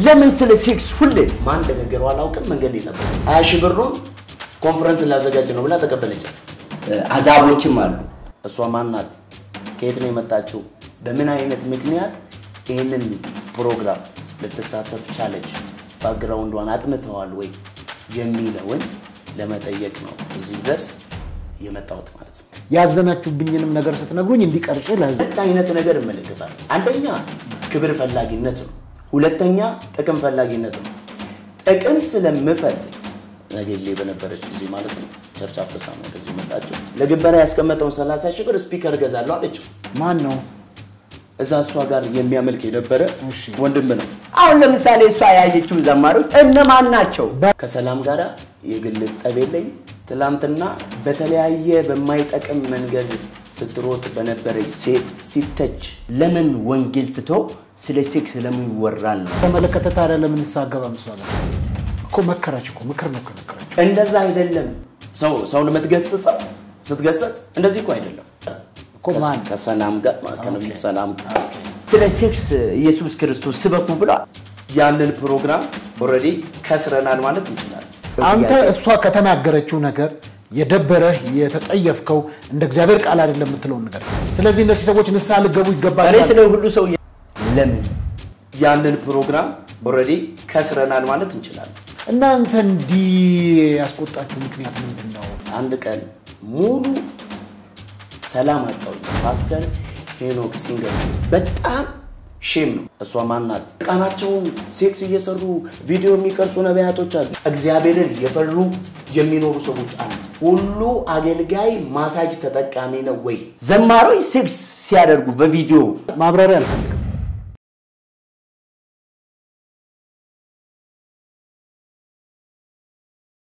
ለምን ስለ ሴክስ ሁሌ ማን እንደነገረው አላውቅም። መንገድ ላይ ነበር። ሀያ ሺህ ብሩን ኮንፈረንስ ላዘጋጅ ነው ብላ ተቀበለች። አዛቦችም አሉ። እሷ ማናት? ከየት ነው የመጣችው? በምን አይነት ምክንያት ይህንን ፕሮግራም ልትሳተፍ ቻለች? ባክግራውንዷን አጥንተዋል ወይ የሚለውን ለመጠየቅ ነው እዚህ ድረስ የመጣሁት ማለት ነው። ያዘናችሁብኝንም ነገር ስትነግሩኝ እንዲቀርጭ ለህዝብ ሁለት አይነት ነገር እመለከታለሁ። አንደኛ ክብር ፈላጊነት ነው። ሁለተኛ ጥቅም ፈላጊነት ነው። ጥቅም ስለምፈልግ ነገሌ በነበረች ጊዜ ማለት ነው ቸርች አፍርሳ ነው ወደዚህ መጣችው። ለግበራ ያስቀመጠውን 30 ሺህ ብር ስፒከር እገዛለሁ አለችው። ማን ነው? እዛ እሷ ጋር የሚያመልክ የነበረ ወንድም ነው። አሁን ለምሳሌ እሷ ያየችው ዘማሪዎች እነማን ናቸው? ከሰላም ጋር የግል ጠብ የለኝ። ትላንትና በተለያየ በማይጠቅም መንገድ ስትሮጥ በነበረች ሴት ሲተች ለምን ወንጌል ትቶ ስለ ሴክስ ለምን ይወራል ነው? ተመለከተ ታዲያ ለምን ንስሐ እሷ ጋር እኮ መከራች እኮ ምክር ነው እኮ መከራች። እንደዛ አይደለም። ሰው ሰውን የምትገስጸው ስትገሰጽ እንደዚህ እኮ አይደለም እኮ ማን ከሰላም ጋር ከነቢዩ ሰላም ጋር ስለ ሴክስ ኢየሱስ ክርስቶስ ስበኩ ብሏል። ያንን ፕሮግራም ኦልሬዲ ከስረናል ማለት እንችላለን። አንተ እሷ ከተናገረችው ነገር የደበረህ የተጠየፍከው እንደ እግዚአብሔር ቃል አይደለም የምትለውን ነገር ስለዚህ እነዚህ ሰዎች ንስሐ ልገቡ ይገባል። እኔ ስለ ሁሉ ሰው ለምን ያንን ፕሮግራም ኦልሬዲ ከስረናል ማለት እንችላለን። እናንተ እንዲህ ያስቆጣችሁ ምክንያት ምንድን ነው? አንድ ቀን ሙሉ ሰላም አጣው። ፓስተር ሄኖክ ሲንገር በጣም ሼም ነው። እሷ ማናት? ቃናቸውን ሴክስ እየሰሩ ቪዲዮ የሚቀርጹ ነቢያቶች አሉ። እግዚአብሔርን የፈሩ የሚኖሩ ሰዎች አሉ። ሁሉ አገልጋይ ማሳጅ ተጠቃሚ ነው ወይ? ዘማሪዎች ሴክስ ሲያደርጉ በቪዲዮ ማብራሪያ አልፈልግም።